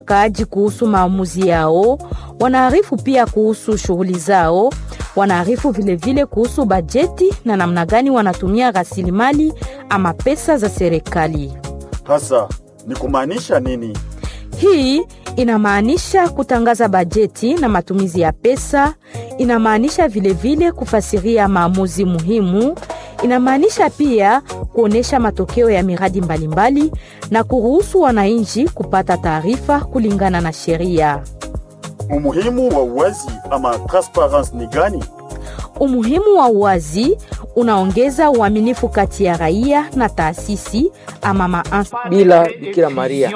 wakaaji kuhusu maamuzi yao, wanaarifu pia kuhusu shughuli zao, wanaarifu vilevile kuhusu bajeti na namna gani wanatumia rasilimali ama pesa za serikali. Hasa ni kumaanisha nini? Hii inamaanisha kutangaza bajeti na matumizi ya pesa, inamaanisha vilevile kufasiria maamuzi muhimu, inamaanisha pia kuonesha matokeo ya miradi mbalimbali mbali, na kuruhusu wananchi kupata taarifa kulingana na sheria. Umuhimu wa uwazi ama transparence ni gani? Umuhimu wa uwazi unaongeza uaminifu kati ya raia na taasisi ama ma bila Bikira Maria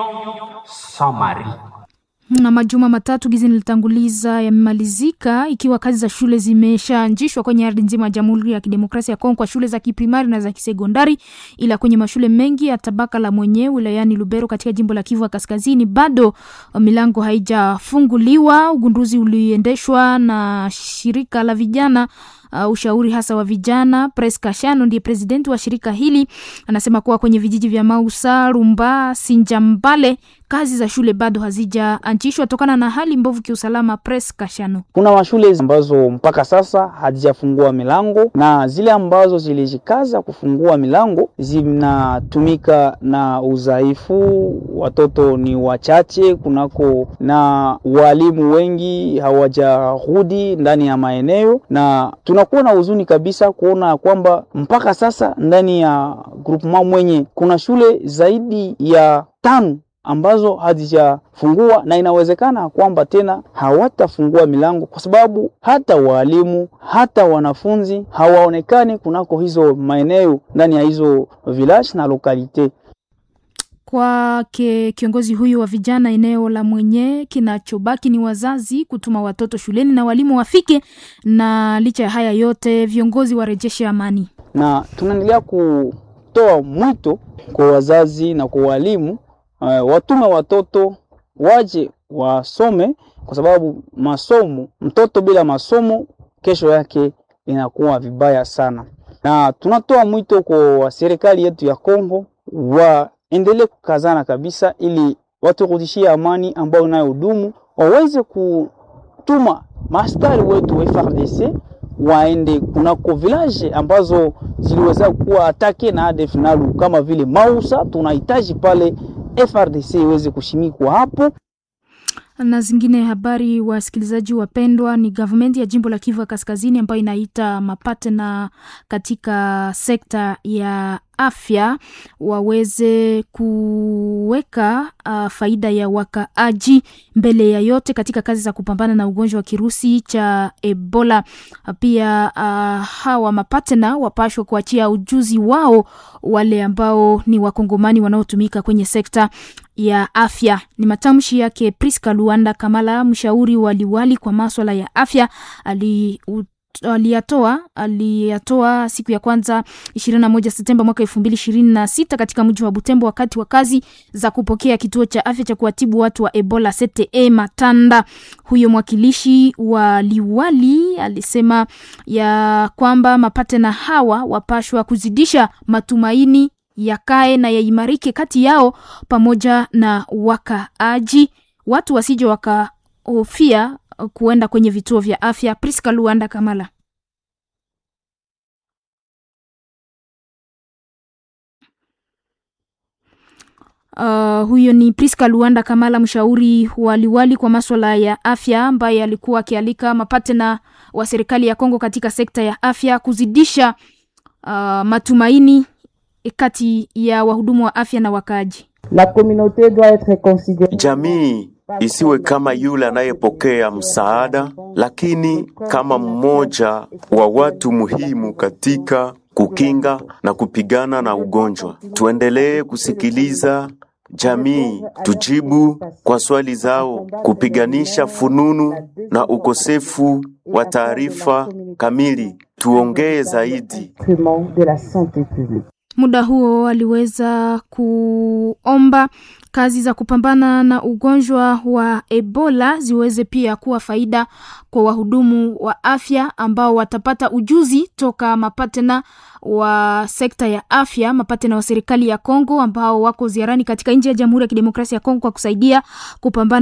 na majuma matatu gizi nilitanguliza yamemalizika ikiwa kazi za shule zimeshaanzishwa kwenye ardhi nzima ya Jamhuri ya Kidemokrasia ya Kongo kwa shule za kiprimari na za kisekondari, ila kwenye mashule mengi ya tabaka la mwenye wilayani Lubero katika jimbo la Kivu ya Kaskazini bado milango haijafunguliwa. Ugunduzi uliendeshwa na shirika la vijana Uh, ushauri hasa wa vijana. Pres Kashano ndiye presidenti wa shirika hili, anasema kuwa kwenye vijiji vya Mausa, Rumba, Sinjambale kazi za shule bado hazijaanzishwa tokana na hali mbovu kiusalama. Pres Kashano: kuna mashule ambazo mpaka sasa hazijafungua milango na zile ambazo zilijikaza kufungua milango zinatumika na udhaifu, watoto ni wachache kunako, na walimu wengi hawajarudi ndani ya maeneo na tunakuwa na huzuni kabisa kuona kwamba mpaka sasa ndani ya groupement mwenye kuna shule zaidi ya tano ambazo hazijafungua na inawezekana kwamba tena hawatafungua milango kwa sababu hata walimu hata wanafunzi hawaonekani kunako hizo maeneo ndani ya hizo village na lokalite. Kwake kiongozi huyu wa vijana eneo la mwenye, kinachobaki ni wazazi kutuma watoto shuleni na walimu wafike, na licha ya haya yote viongozi warejeshe amani, na tunaendelea kutoa mwito kwa wazazi na kwa walimu uh, watume watoto waje wasome, kwa sababu masomo, mtoto bila masomo kesho yake inakuwa vibaya sana, na tunatoa mwito kwa serikali yetu ya Kongo wa endelee kukazana kabisa ili waturudishie amani ambayo inayodumu, waweze kutuma maaskari wetu wa FARDC waende kunako village ambazo ziliweza kuwa atake na ADF NALU kama vile Mausa. Tunahitaji pale FARDC iweze kushimikwa hapo na zingine habari. Wasikilizaji wapendwa, ni gavumenti ya jimbo la Kivu ya Kaskazini ambayo inaita mapatena katika sekta ya afya waweze kuweka uh, faida ya wakaaji mbele ya yote katika kazi za kupambana na ugonjwa wa kirusi cha Ebola. Pia uh, hawa mapatena wapashwe kuachia ujuzi wao wale ambao ni wakongomani wanaotumika kwenye sekta ya afya. Ni matamshi yake Priska Luanda Kamala, mshauri wa liwali kwa maswala ya afya ali aliyatoa aliyatoa siku ya kwanza 21 Septemba mwaka 2026 katika mji wa Butembo wakati wa kazi za kupokea kituo cha afya cha kuwatibu watu wa Ebola CTE Matanda. Huyo mwakilishi wa liwali alisema ya kwamba mapatena hawa wapashwa kuzidisha matumaini yakae na yaimarike kati yao pamoja na wakaaji, watu wasije wakahofia kuenda kwenye vituo vya afya. Priska Luanda Kamala. Uh, huyo ni Priska Luanda Kamala, mshauri wa liwali kwa maswala ya afya, ambaye alikuwa akialika mapatena wa serikali ya Kongo katika sekta ya afya kuzidisha uh, matumaini kati ya wahudumu wa afya na wakaaji. La communauté doit être considérée. Jamii isiwe kama yule anayepokea msaada, lakini kama mmoja wa watu muhimu katika kukinga na kupigana na ugonjwa. Tuendelee kusikiliza jamii, tujibu kwa swali zao, kupiganisha fununu na ukosefu wa taarifa kamili. Tuongee zaidi de la santé publique. Muda huo aliweza kuomba kazi za kupambana na ugonjwa wa Ebola ziweze pia kuwa faida kwa wahudumu wa afya ambao watapata ujuzi toka mapatena wa sekta ya afya, mapatena wa serikali ya Kongo ambao wako ziarani katika nchi ya Jamhuri ya Kidemokrasia ya Kongo kwa kusaidia kupambana